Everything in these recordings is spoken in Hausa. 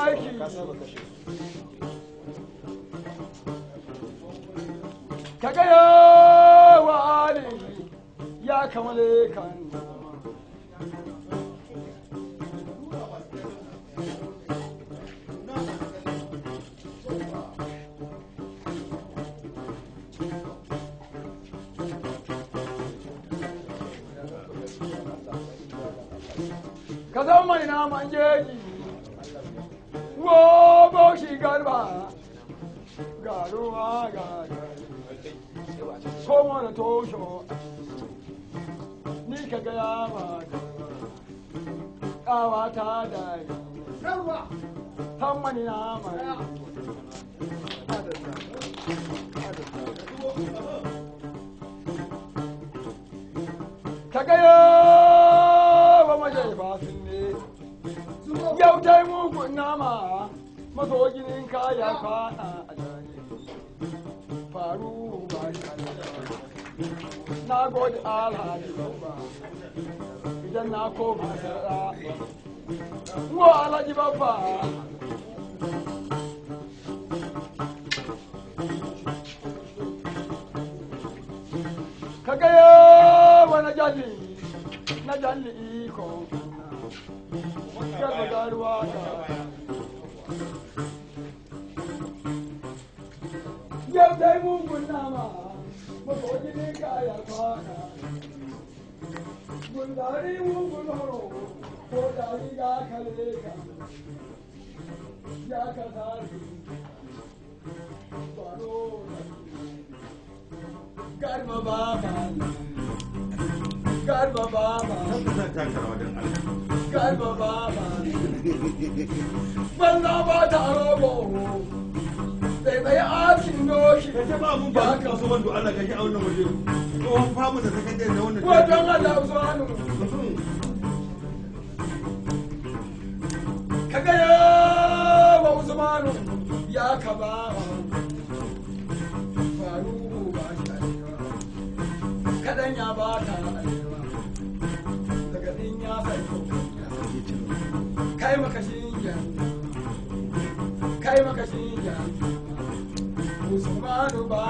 aiki ka gaya wa ali ya kamale kan ka zama mai naman jeji wo baushi garba garuwa ga komo da tosho ni ka gaya ma kawa ta da tan mani naman ka gaya wa majaifa sun ne yau ta yi mugun nama maso ginin kaya kwana a jari faru ba shi na gode alhaji babba idan na koma sarara wa alhaji babba ka gaya wa na jalli na jalli iko garba garuwa ga yau dai mugun nama makoji ne kaya kwana gundari mugun horo ko dari ya kare ka ya ka tari baro garba baba garba baba garba baba banna ba ta robo sai bai asin doshi ka ce ba mun ba ka so wanda Allah ka ji a wannan waje tsohon famu da sakandare da wannan wajen Allah zuwanu ka ga yawa Usmanu ya ka ba faru ba shi arewa kadan ya ba ta arewa daga din ya sai kai maka shi kai maka shi Usmanu ba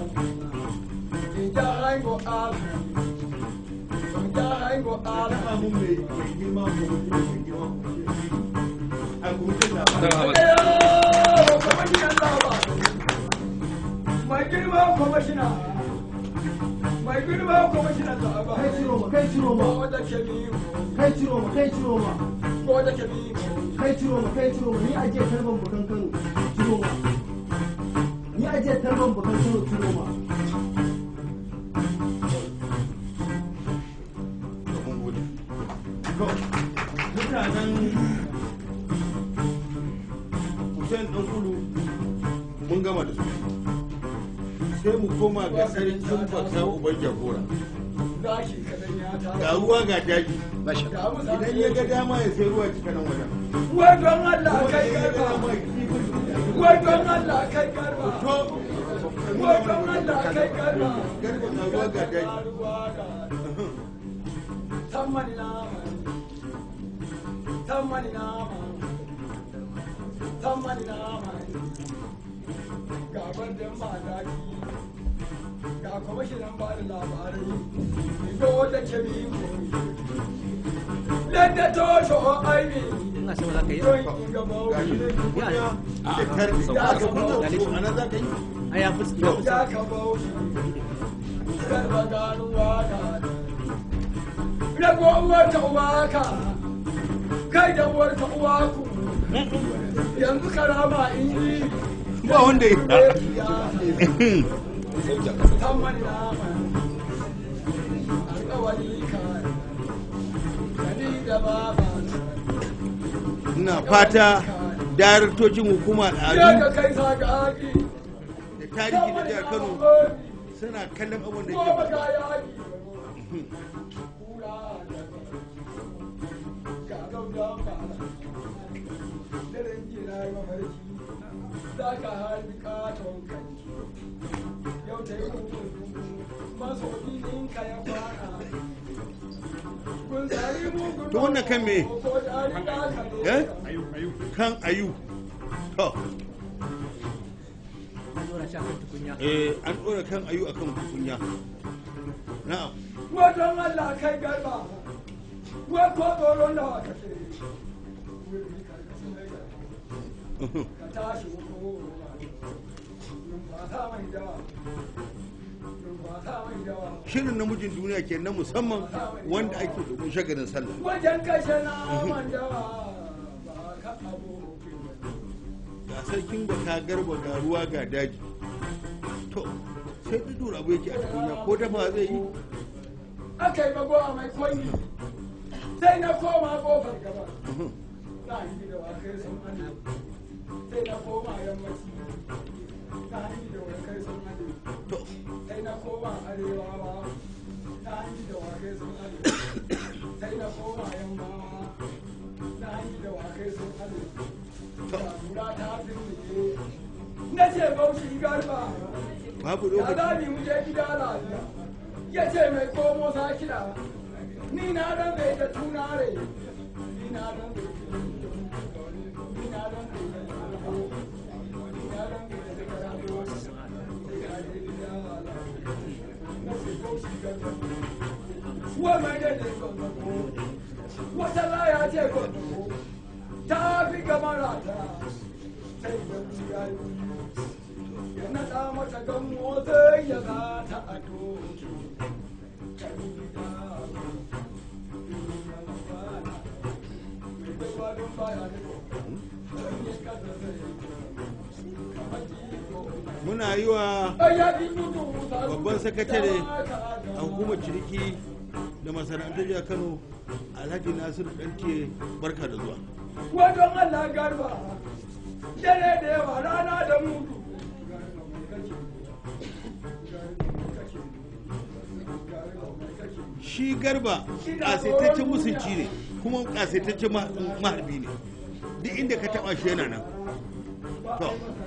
ja hango ala ja hango ala ba mun mai mai girma ko mai girma a kuma da mai girma kwamashina mai girma kwamashina da ba kai ciro ma kai ciro ma ko da ke biyu kai ciro ma kai ciro ma ko da ke biyu kai ciro ma kai ciro ma ni aje tarban bukan Kano ciro ma ni aje tarban bukan Kano ciro ma mutanen Hussein ɗan kulu mun gama da su sai mu koma ga sarkin baka uban jagora gashi kadan ya ta ga ruwa ga daji ga musa idan ya ga dama ya sai ruwa cika nan wajen wai don Allah kai ya ga garba dama ya kifin wai don Allah kai garba to wai don Allah kai garba garba ga ruwa ga daji Tammani nama Tammani nama Tammani nama Ga bandin madaki Ga kwamishinan ba da labarai Ido da ke bi Ladda tosho aibi ina sama za ka yi Don yi gaba gashi ne tukunya da tarbi sau- da aka sau- kunna sau- to ana za ka yi a ya fi ya fi Ya ka bauchi Garba ganuwa da Rago uwar ta uwaka Kai da uwar ta uwaku Yanzu karama in yi ba wanda ya Tammani nama Alƙawari ka Kani da baba ina fata daraktocin hukumar Ya al'adu ka kai sagagi da tarihi na jihar kano suna kallon abin da ke Goma faruwa. ka yaki Kura da Ga gaujan ba Daren jira yi mafarki Za ka harbi katon kai Yau ta yi hukun Maso ka ya fara Kun tsari mugun To wannan kan me? Ko dari ka ka Eh? ne kan ayu to an dora shi akan tukunya eh an ɗora kan ayu akan tukunya na'am Wajen Allah kai garba, wai ko tsoron da wata ce, ka tashi ko rumfasa mai dawa, rumfasa mai dawa. shirin namijin duniya ke na musamman wanda ake domin shagarin sallah Wajen kashe naman dawa, ba ka abokin ga sarkin baka garba ga ruwa ga daji to sai dudura abu yake a tukunya ko dafa zai yi aka yi mago a mai kwanyi sai na koma kofar gaba na yi da wakai sun hannu sai na koma yammaci na yi da wakai sun hannu to sai na koma arewawa na yi da wakai sun hannu sai na koma yammawa na yi da wakai sun hannu tura ta firmike na ce bauchi garba babu ya lokaci za mu je gida lafiya ya ce mai komo sa kiɗa ni na dan bai da tunare ni na dan bai da ni na dan bai da ni na dan bai da karatu sai ka je gida lafiya na ce bauchi garba wa mai da ne gwamnati wata laya ce gwamnati ta fi gamara ta sai da ya yi ya naɗa mata gammo zai ya za ta a doki muna yi wa babban sakatare a hukumar ciniki da masana'antar jihar kano alhaji nasiru ɗanke barka da zuwa wajen allah garba dare da yawa rana da mutu shi garba ƙasaitaccen musunci ne kuma ƙasaitaccen ma- maharbi ne duk inda ka taɓa shi yana nan to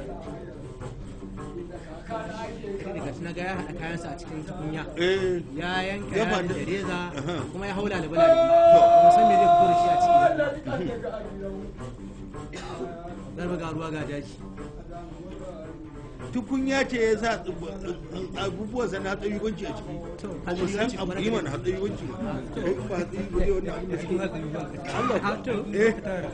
daga na ga ya haɗa kayansa a cikin tukunya eh ya yanka Ya ya faɗi. da reza Aha. kuma ya haula da bala ba san me zai fito da shi a ciki garba ga ruwa ga daji tukunya ce ya sa abubuwan sa na hatsayiwanci a ciki to ba mu san hatsayiwanci abu kuma yi na mana hatsayiwanci kai in ba hatsayi ba zai wani abin da cikin suke hatsayi ba to eh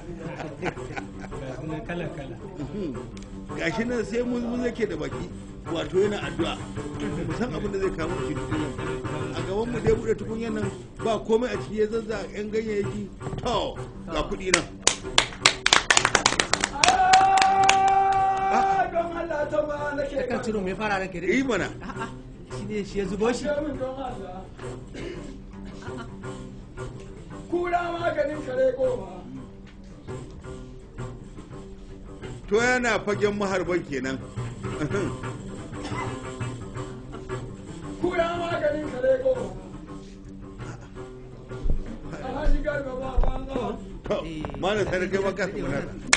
kala kala gashi nan sai mun mun yake da baki wato yana addu'a mu san abin da zai kawo shi tukunya a gaban mu dai bude tukunyan nan ba komai a ciki ya zazza yan ganyayyaki to ga kuɗi nan don Allah ta ma nake kan ciro mai fara ranka yi dai mana a'a shi ne shi ya zubo shi min don Allah kura maganin kare goma to yana fagen maharban kenan kura maganin kare goma alhaji garba ba banza to malam sai kai maka kuma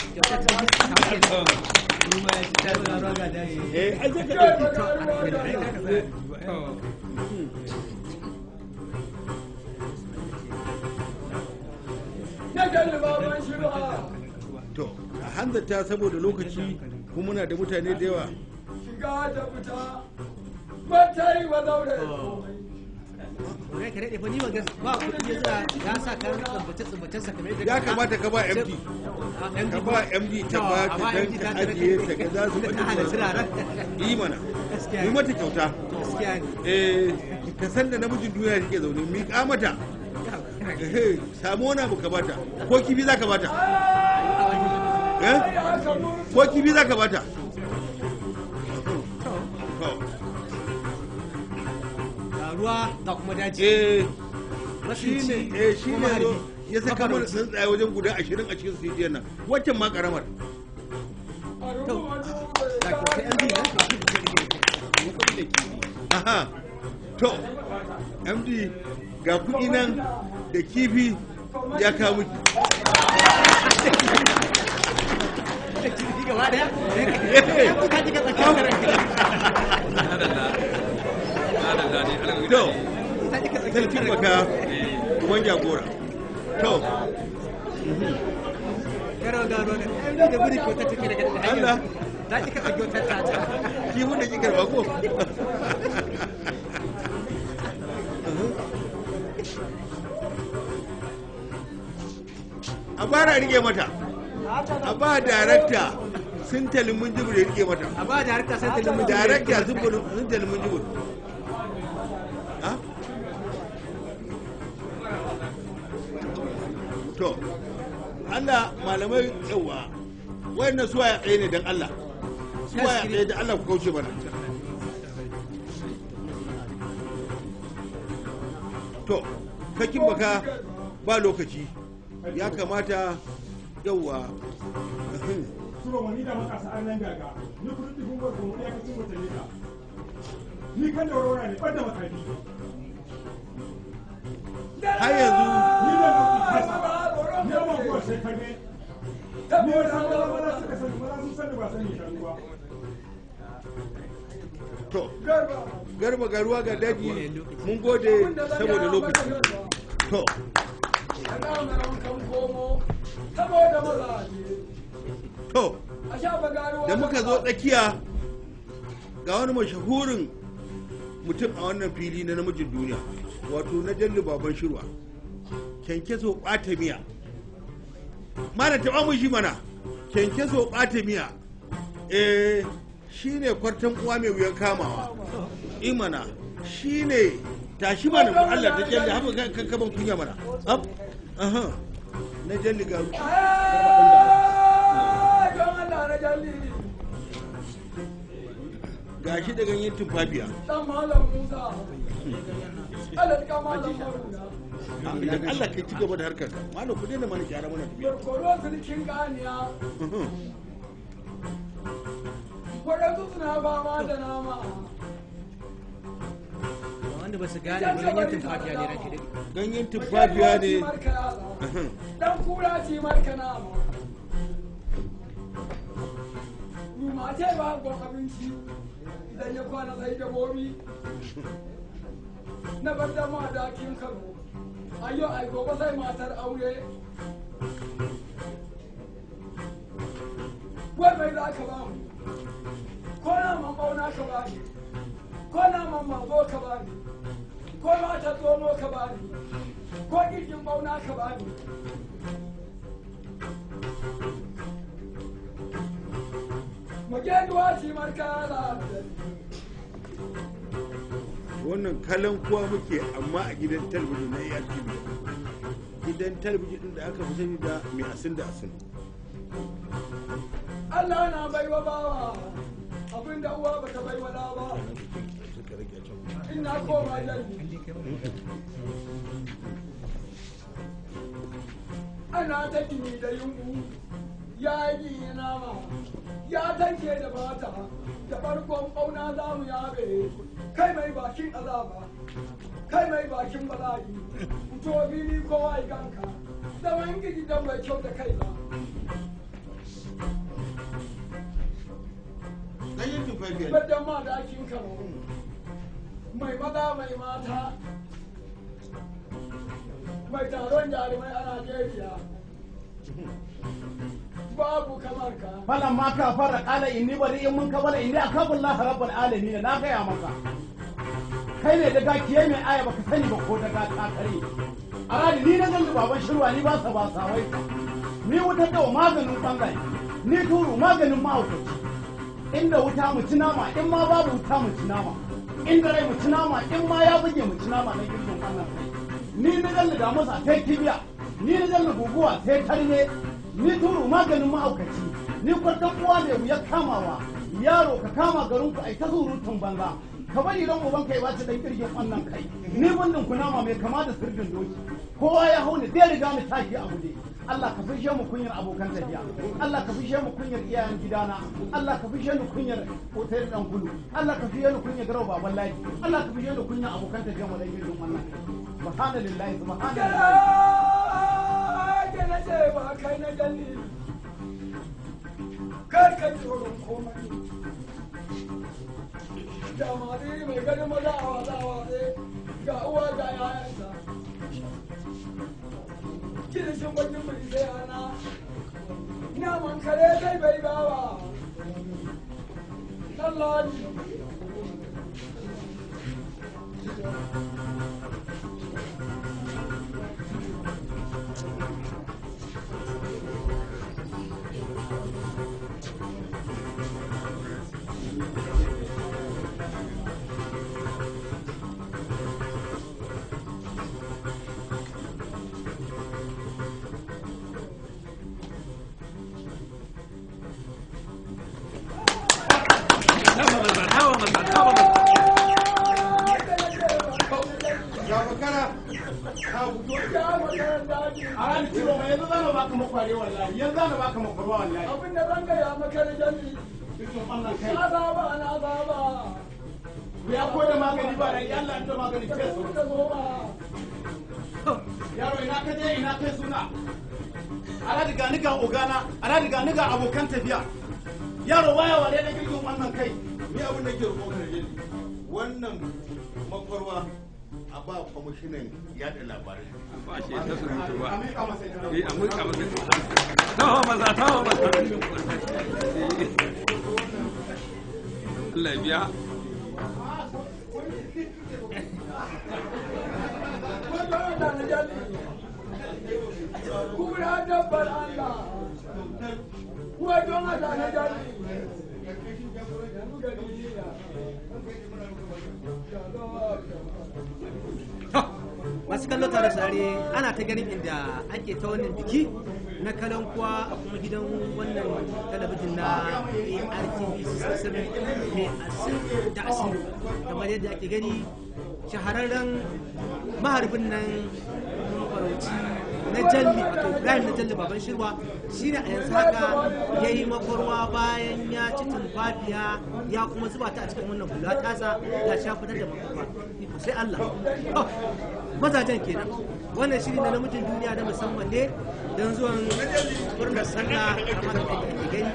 eh ai sai ka garba dauki ga ruwa da na jalli baban shi ba to a hanzarta saboda lokaci kuma muna da mutane da yawa shiga da fita ba ta yi wa zaure komai Rai ka daɗe fa ni ba gas ba kuɗi ya sa ya sa kayan tsubbace tsubbacen sa kamar yadda ya kamata ka ba MD ka ba MD ta ba ta dan ka ajiye ta ga za su ta bata hana turaren yi mana Gaskiya yi ne. mata kyauta gaskiya ne eh ka san da namijin duniya take zaune miƙa mata eh samu wani abu ka bata ko kifi za ka bata eh ko kifi za ka bata To, ga ruwa ga kuma daji eh shi Masunci ne eh shi kuma ne zo maharbi. ya saka mana Mafarauci. tsuntsaye wajen guda ashirin a cikin sijiyar nan waccan ma karamar to ga kyauta yan biyu aha to md ga kuɗi nan da kifi ya kawo miki gaba daya Eh, ka ji ka tsakiyar ranka to sarkin baka kuma jagora to Garba garba ga ai ni da buri ko ta take daga da Allah. hanyar. Ta ki ka ɗauki wata ta ta. kifin da kika karba ko a bara rike mata a ba darakta sun talimin jibir ya rike mata A ba da harka sai ta limin darakta sun bulu- sun talimin jibir Ha? to Allah malamai yawa wayannan suwa ya tsaye ne don Allah suwa ya tsaye da Allah ku kauce mana to kakin baka ba lokaci ya kamata yawa Suro wani da makasa an nan gaga, ni kudin dukun gwarzo mu ya kacin wata nika. Ni kan da warwara ne, ɓadda makafi. har yanzu Ni da mafi kasa, ni da mafi wa shekarne. Ni ya san wala wala suka sani, wala sun sani ba sani shanu ba. to garba garuwa ga daji mun gode saboda lokaci to saboda mazaje to a sha bagaruwa da muka zo tsakiya ga wani mashahurin mutum a wannan fili na namijin duniya wato na jalli baban shirwa kyankyaso ɓata miya mana taɓa mun shi mana kyankyaso ɓata miya eh shi ne kwartan uwa mai wuyan kamawa imana shi ne tashi mana mu Allah ta jalli haka kan kan kaban kunya mana ab aha na jalli ga don Allah na jalli gashi da ganyen tumfafiya dan malam Musa Allah ka malam Haruna idan Allah kai ci gaba da harkar ka malam ku daina mana gyara mana tafiya Barkoro sulkin ganiya waɗansu suna fama da nama wanda ba su gane ba ganyen tumfafiya ne ranke daɗi. ganyen tumfafiya ne dan kura ci marka nama rumace ba gon abinci idan ya kwana sai dabobi na bar da ma dakin kano ayo ai gobe sai matar aure wai mai za ka ba mu ko na man bauna ka ba ni ko na man mazo ka ba ni ko mata zomo ka ba ni ko girgin bauna ka ba ni mu je duwa ci marka da wannan kalan kuwa muke amma a gidan talabijin na iya tv gidan talabijin din da aka fi sani da mai asin da asin Allah na baiwa bawa abinda uwa bata baiwa da ba ina koma jalli ana ta gini da yungu ya yi nama ya tanke da bata da farkon bauna za mu yabe kai mai bakin azaba kai mai bakin bala'i fito fili kowa ya ganka zaman gidi dan bai kyau da kai ba ganyen tumfafiya ne Badan ma da akin kano mai maza mai mata mai taron jarumai a Najeriya babu kamar ka falan ma ka fara kala inni bari in mun kabala inni akabul la rabbul alamin na gaya maka kai ne daga kiye mai aya baka sani ba ko daga ta kare a rani ni na gani baban shirwa ni ba sa ba sawai ni wuta da maganin bangare ni turu maganin mahaukaci inda wuta mu ci nama in ma babu wuta mu ci nama inda rai mu ci nama in ma ya buge mu ci nama na girgin wannan kai ni na gani da masa sai kibiya ni na gani guguwa sai tarne ni turu maganin mahaukaci ni kwartan uwa mai wuya kamawa yaro ka kama garin ku ai ta surutun banza ka bari ran uban kai bace dan kirgin wannan kai ni bundin kunama mai kama da sirdin doki kowa ya hau ni zai riga ni tashi a guje Allah ka fishe mu kunyar abokan tafiya Allah ka fishe mu kunyar iyayen gidana Allah ka fishe ni kunyar hotel dan kulu Allah ka fishe ni kunyar garau baban laji Allah ka fishe ni kunyar abokan tafiya mu dan kirgin wannan kai subhanallahi subhanallahi ke na ce ba kai na jalli kar ka ji tsoron komai da mari mai ganin maza a wasa a wasa ga uwa ga yayansa kirishin bakin mai sai ana naman kare kai bai bawa Lallani ya makara ka fito ya makaran daji a ran kiro mai yanzu zan baka makware wallahi yanzu zan baka makwarwa wallahi abin da zan gaya makaran jami cikin wannan kai na zaba na zaba ya ko da magani ba da Allah da magani da ke kuma da goma yaro ina ka je ina kai suna ala diga ni ga ogana ala diga ni ga abokan tafiya yaro waya wale da girgin wannan kai ni abin da ke roƙon ka jeli wannan makwarwa a ba kwamishinan yaɗa labarai ba shi ta surutu ba a miƙa masa ita. eh a mulka masa taho maza taho maza Allah ya biya wajen da na jami kuma dabbar Allah wajen da na jami yanzu gari ya masu kallo tare sare ana ta ganin inda ake ta wannan biki na kalan kuwa a kuma gidan wannan talabijin na artv 67 mai asin da asin kamar yadda ake gani shahararren maharbin nan mafarauci na jalli wato ibrahim na jalli baban shirwa shi ne a yanzu haka ya yi makwarwa bayan ya ci tumfafiya ya kuma zuba ta a cikin wannan hula tasa ya sha fitar da makwarwa iko sai allah Oh, mazajen kenan wannan shiri na namijin duniya na musamman ne don zuwan murnar sallah kamar da ake gani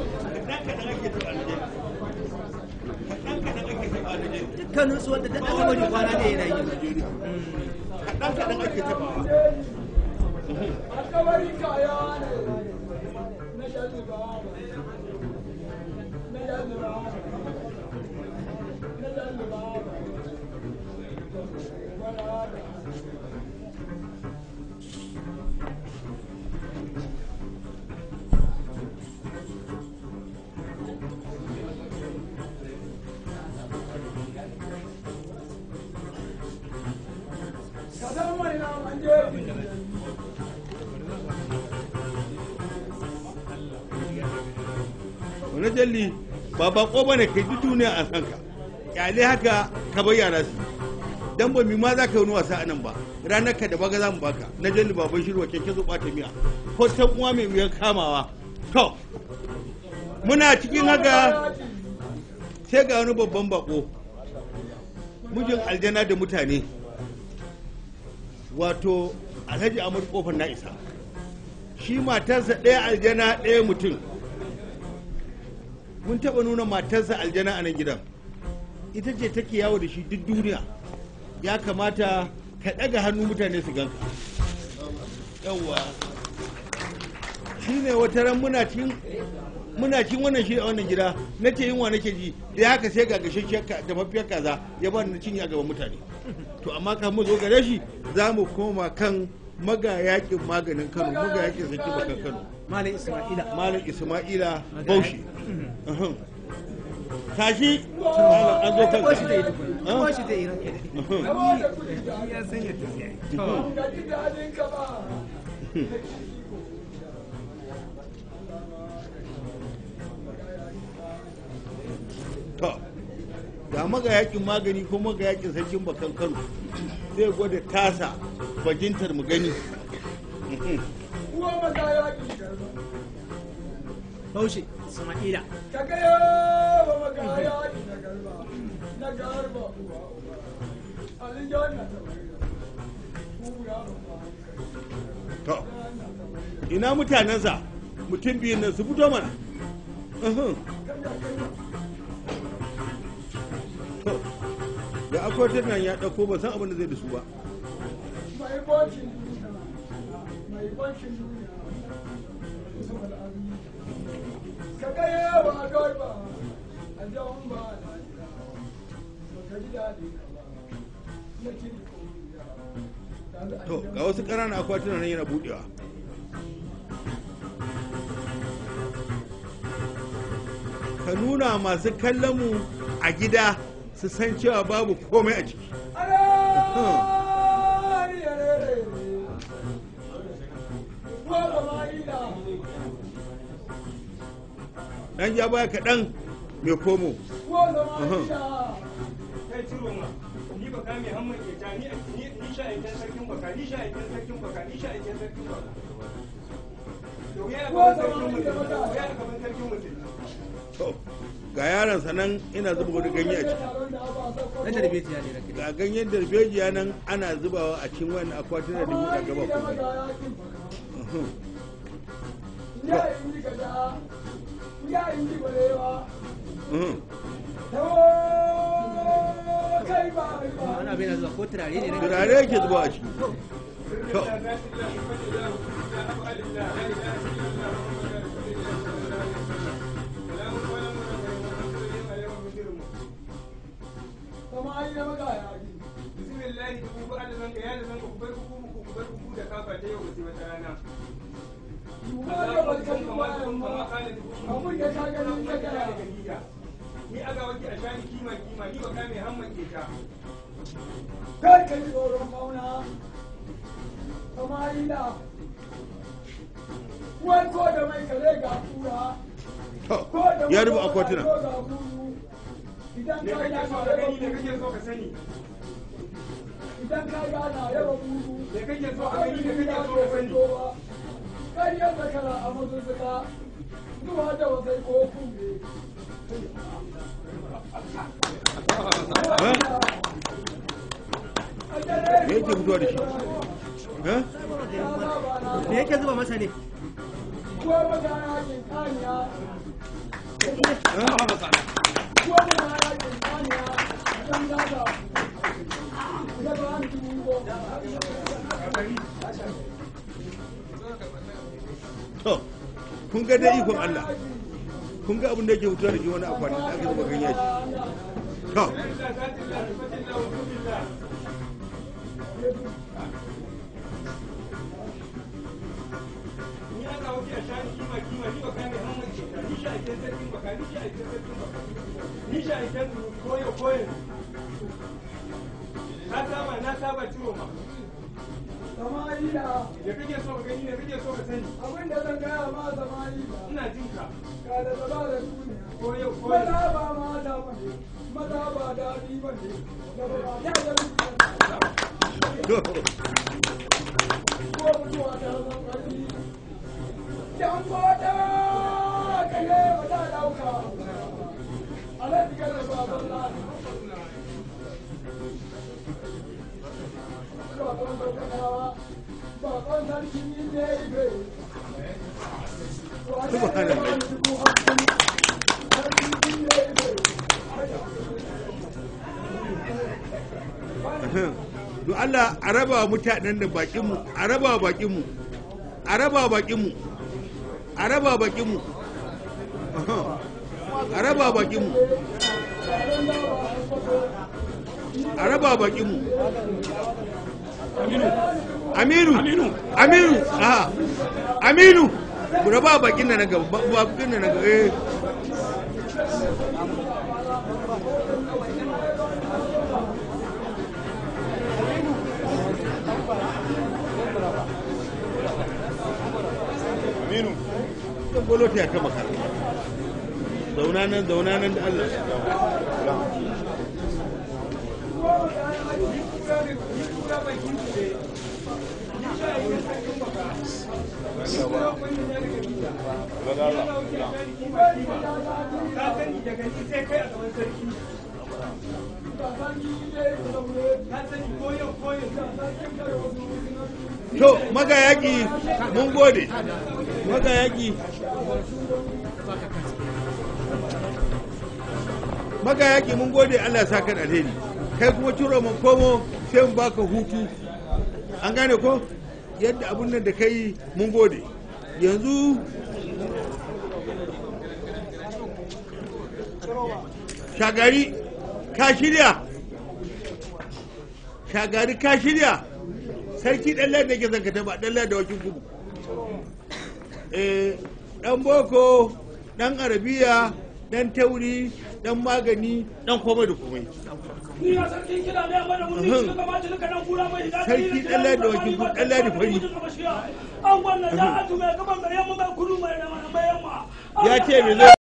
dukkanin su wanda duk aka bari kwana ne yana yi kaɗan kaɗan ake taɓawa alkawari kaya ne na jalliba na jalliba na jalliba Kadan mai na manje wani jalli ba bako ba ne kai duk duniya a san ka kyale haka ka bayyana su dan ba mi ma za ka yi wani wasa a nan ba ranar ka da baga za mu baka na jalli baban shirwa kyanke zo ɓata miya ko ta uwa mai wuyan kamawa to muna cikin haka sai ga wani babban bako mijin aljana da mutane wato alhaji amur kofar na isa shi matarsa ɗaya aljana ɗaya mutum mun taɓa nuna matarsa aljana a nan gidan ita ce take yawo da shi duk duniya ya kamata ka ɗaga hannu mutane su ganka yawwa shi ne wata ran muna cin muna cin wannan shi a wannan gida na ce yunwa nake ji da haka sai ga gashashshiyar ka- dafaffiyar kaza ya ba ni cinye a gaban mutane to amma kan mu zo gare shi za mu koma kan magayakin maganin kano magayakin saki bakan kano malam isma'ila malam isma'ila bauchi Uhum. tashi malam an zo ko shi zai yi kanka tukun ko shi zai yi ranke da Uhum. ya san yadda zai yi to ga ji daɗin ka ba to ga magayakin magani ko magayakin sarkin bakan kano zai gwada tasa bajintar mu gani Uhum. uwa maza ya ƙi garba baushe isma'ila ka ga yawa maga ya ƙi na garba na garba uwa uwa aljanna ta mai kura ba to ina mutanensa mutum biyun nan su fito mana Uhum. to da akwatin nan ya ɗauko ba san abin da zai da su ba mai bocin duniya mai bocin duniya ismul azim ka ga yawa garba a jan ba na jira ba ka ji daɗi ka ba na kiri ko ya to ga wasu ƙananan akwatuna nan yana budewa ka nuna masu kallon mu a gida su san cewa babu komai a ciki dan ja baya kaɗan mai komo kai ciro ma ni ba ka mai hamman ke ta ni ni ni sha aikin sarkin baka ni sha aikin sarkin baka ni sha aikin sarkin baka to ya ga sarkin mutum ya ga ban sarkin mutum to ga yaron sanan ina zuba wani ganye a ciki na darbejiya ne rake ga ganyen darbejiya nan ana zubawa a cikin wani akwatuna da buɗa gaba kuma wani abin na zuwa ko turare ne rake turare yake zuba a ciki to bismillahi ku ku da zanka ya da zanka ku bar ku ku ku bar ku da kafa ta yau ba sai wata rana ni aga wake a shani kima kima ni ba ka mai hamman ke ta kai ka ji tsoron mauna samarila wai ko da mai kare ga kura to ko da ya mai rubu ko akwatuna ga buru. idan me ka kake ga so na ka yaba gani me kake buru so ka sani idan ka ga na yaba buru me kake so ka gani me kake so ka sani Ƙaryar zakara a mazuzzuka zuwa da wasai ko kumbe. me yake fitowa da shi eh? me yake zuba masa ne Kuwa magana yakin kaniya, Eh? kuwa magana yakin kaniya, don daga ya ba ni dubu goma. to kun ga dai ikon Allah kun ga abin da yake fitowa da shi wani akwati da aka zuba ganye a ciki to ni aga wake a shani kima kima ni ba ka mai hamman ke ta ni sha aikin sarkin baka ni sha aikin sarkin baka ni sha aikin koyo koyo na saba na saba ciro ma Samarila, me kake so ka gani me kake so ka sani abin da zan gaya ma Samarila, ina jin ka ga da zaba da duniya. koyo koyo Maza ba mata ba ne, maza ba daɗi ba ne, da ba ya da rubuta. to ko mutuwa ta zama ƙarfi. Yan mata ka yi wa ta ɗauka, alaji ka da baban lana. Baban ɗaukakawa, baban sarki ne ibe. Subhanallah. Sarki ne ibe. don Allah a raba wa mutanen da bakinmu a raba wa bakinmu a raba wa bakinmu a raba wa bakinmu a raba wa bakinmu a raba wa bakinmu aminu aminu aminu aha aminu ku raba wa bakin da na gaba ba- bakin da na gaba eh aminu zan bolo ta ta maka zauna nan zauna nan da Allah ka sani daga ni sai kai a gaban sarki ka sani koyo koyo to magayaki mun gode magayaki magayaki mun gode Allah ya saka da alheri kai kuma ciro mun komo sai mun baka hutu an gane ko yadda abun nan da kai mun gode yanzu shagari ka shirya shagari ka shirya sarki ɗan da ke zankata ba ɗan da wakil kudu eh ɗan boko ɗan arabiya ɗan tauri ɗan magani ɗan komai da komai ni ya sarkin kira ne amma da mun Uhum. shi gaba da kana kura mai da Sarki ɗan ladi wakil kudu, ɗan ladi fari. an wannan da atu mai gaban mai yamma mai kudu mai mai yamma ya ce me zai